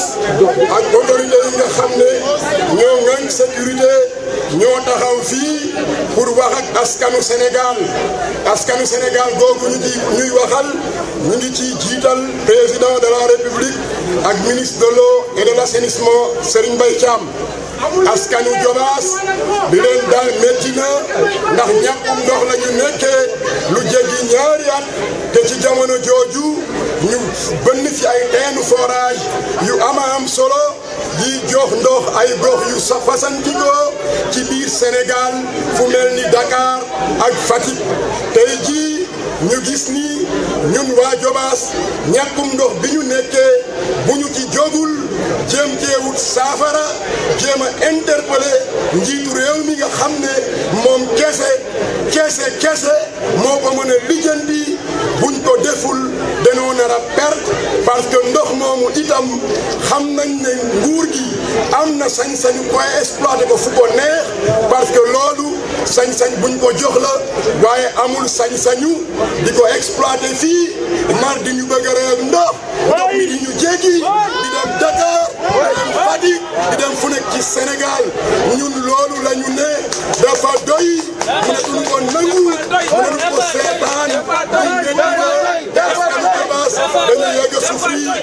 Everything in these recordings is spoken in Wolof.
Jobaas ak autorité yi nga xam ne ñoo ŋànk sécurité ñoo taxaw fii pour wax ak askanu Sénégal askanu Sénégal googu ñu ci ñuy waxal ñu ngi ci jiital président de la République ak ministre de l'eau et de l'assainissement Serigne Mbaye Thiam askanu Jobaas di leen daal métti na ndax ñàkkum ndox la ñu nekkee lu jéggi ñaari at te ci jamono jooju ñu bënn fi ay teenu forage yu ama am solo yi jox ndox ay gox yu sa fasantikoo ci biir Sénégal fu mel ni Dakar ak Fatick tey jii ñu gis ni ñun waa Jobaas ñàkkum ndox bi ñu nekkee bu ñu ci jógul jéem cee wut saafara jéem a interpellé njiitu réew mi nga xam ne moom kese kese kese moo ko mën a lijjanti buñ ko deful dañoo nar a perte parce que ndox moomu itam xam nañ ne nguur gi am na sañ-sañu koy exploité ko fu ko neex parce que loolu sañ-sañ buñ ko jox la waaye amul sañ-sañu di ko exploité fii mar di ñu bëgg a réew ndox ndox mi di ñu jéggi di dem Dakar di dem Fatick di dem fu nekk ci Sénégal ñun loolu la ñu ne dafa doy mënatuñu ko nangu mënatuñu ko seetaan ñu ngeen di ko askanu Jobaas dañu yegg a souffrir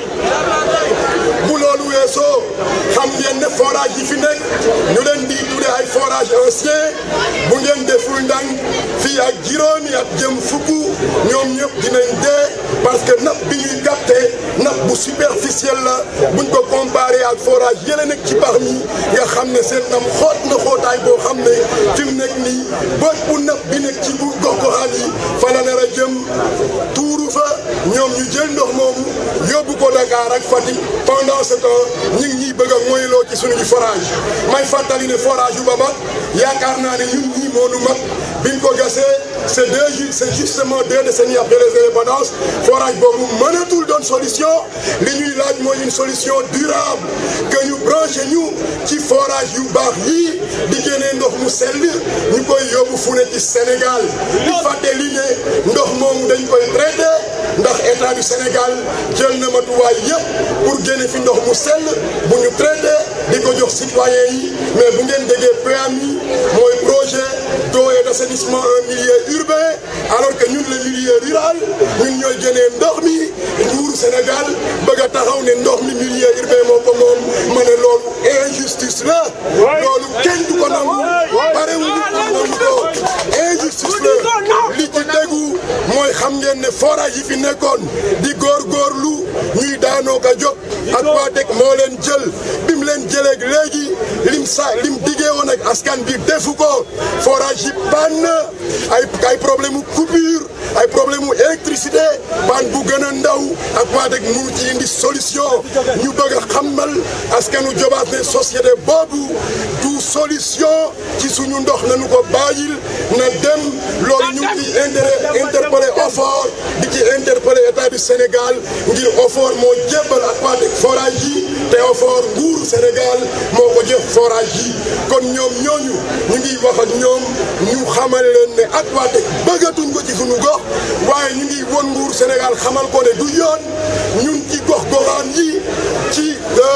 bu loolu weesoo xam ngeen ne forage yi fi nekk ñu leen di tuddee ay forage ancien bu ngeen deful ndànk fii ak juróomi at jëm fukk ñoom ñëpp dinañ dee parce que napp bi ñuy capté napp bu superficiel la buñ ko comparé ak forage yële nekk ci bax mi nga xam ne seen nam xoot na xootaay boo xam ne fi mu nekk nii bët bu napp bi nekk ci bu gox goxaan yi fa la nar a jëm tuuru fa ñoom ñu jël ndox moomu yóbbu ko Dakar ak Fatick pendant ce temps ñu ngi ñuy bëgg a moyloo ci suñuy forage may fàttali ne forage yu ba mag yaakaar naa ne ñun ñii moo nu mag biñ ko gasee c'est deux c'est justement deux décennies après les indépendances forage boobu mënatul doon solution li ñuy laaj mooy une solution durable que ñu branché ñu ci forage yu baax yii di génnee ndox mu sell ñu koy yóbbu fu ne ci Sénégal di fàtte li ne ndox moomu dañ koy traité ndax état du Sénégal jël na matuwaay yëpp pour génne fi ndox mu sell bu ñu traité di ko jox citoyens yi mais bu ngeen déggee PAMI mooy projet d'eau et d'assainissement en milieu urbain alors que ñun le milieu rural ñun ñooy génnee ndox mi nguuru Sénégal bëgg a taxaw ne ndox mi milieu urbain moo ko moom ma ne loolu injustice la loolu kenn du ko nangu pare wuñu pour nangu ko injustice la li ci déggu mooy xam ngeen ne forage yi fi nekkoon di góorgóorlu ñuy daanoo ko jóg ak waa dëkk moo leen jël bi mu leen jëleeg léegi lim sa lim diggee woon ak askan bi defu ko forage yi panne ay ay problème mu coupure ay problème mu électricité panne bu gën a ndaw ak waa dëkk mu ci indi solution ñu bëgg a xamal askanu Jobaas ne société boobu du solution ci suñu ndox nañu ko bàyyil na dem loolu ñu ngi ciy intérêt interpellé OFOR di ci interpellé état du Sénégal ngir OFOR moo jébbal ak waa dëkk forage yi te OFOR nguuru Sénégal moo ko jëf forage yi kon ñoom ñooñu ñu ngi wax ak ñoom ñu xamal leen ne ak waa dëkk bëggatuñ ko ci suñu gox waaye ñu ngi won nguuru Sénégal xamal ko ne du yoon ñun ci gox goxaan yi ci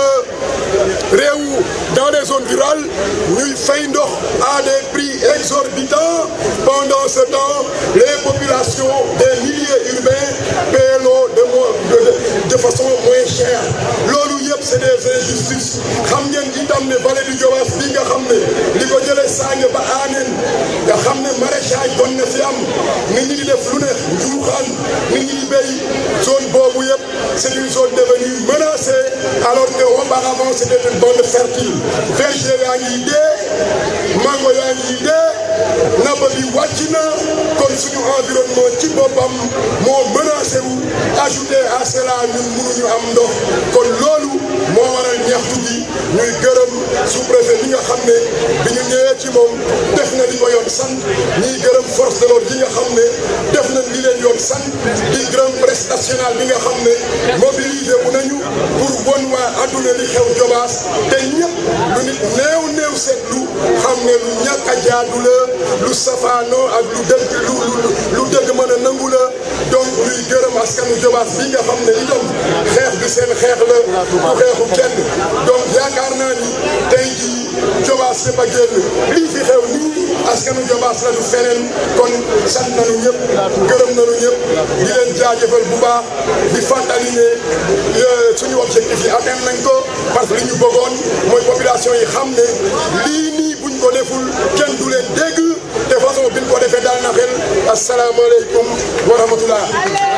réew dans les zones rurales ñuy fay ndox à des prix exorbitants pendant ce temps les populations des milieux urbains paient l'eau de, de, de façon moins chère loolu yëpp c'est des injustices xam ngeen itam ne vallée du Diobass bi nga xam ne li ko jëlee Sange ba Anen nga xam ne maraîchage doon na fi am nit ñi di def lu ne njuuxaan nit ñi di béy zone boobu yëpp c'est une zone devenue menacée alors que auparavant c'était une bande fertile verger yaa ngi dee mango yaa ngi dee napp bi wàcc na kon suñu environnement ci boppam moo menacé wu ajouté à cela ñun mënuñu am ndox kon loolu moo waral ñaxtu gi ñuy gërëm sous-préfet bi nga xam ne bi ñu ñëwee ci moom def na li ko yoon sant ñuy gërëm force de l'ordre yi nga xam ne def na li leen yoon sant di gërëm presse nationale bi nga xam ne mobilisé wu nañu pour won waa adduna li xew Jobaas te ñëpp lu nit néew néew seetlu xam ne lu ñàkk a jaadu la lu safaanoo ak lu dëgg lu lu dëgg mën a nangu la donc ñuy gërëm askanu Jobaas bi nga xam ne itam xeex bi seen xeex la du xeexu kenn donc yaakaar naa ni tey jii Jobaas yëpp a génn lii fi xew nii askanu Jobaas la du feneen kon sant nañu ñëpp gërëm nañu ñëpp di leen jaajëfal bu baax di fàttali ne suñu objectif yi atteindre nañ ko parce que li ñu bëggoon mooy population yi xam ne lii nii buñ ko deful kenn du leen dégg te façon biñ ko defee daal na xel asalaamaaleykum wa rahmatullah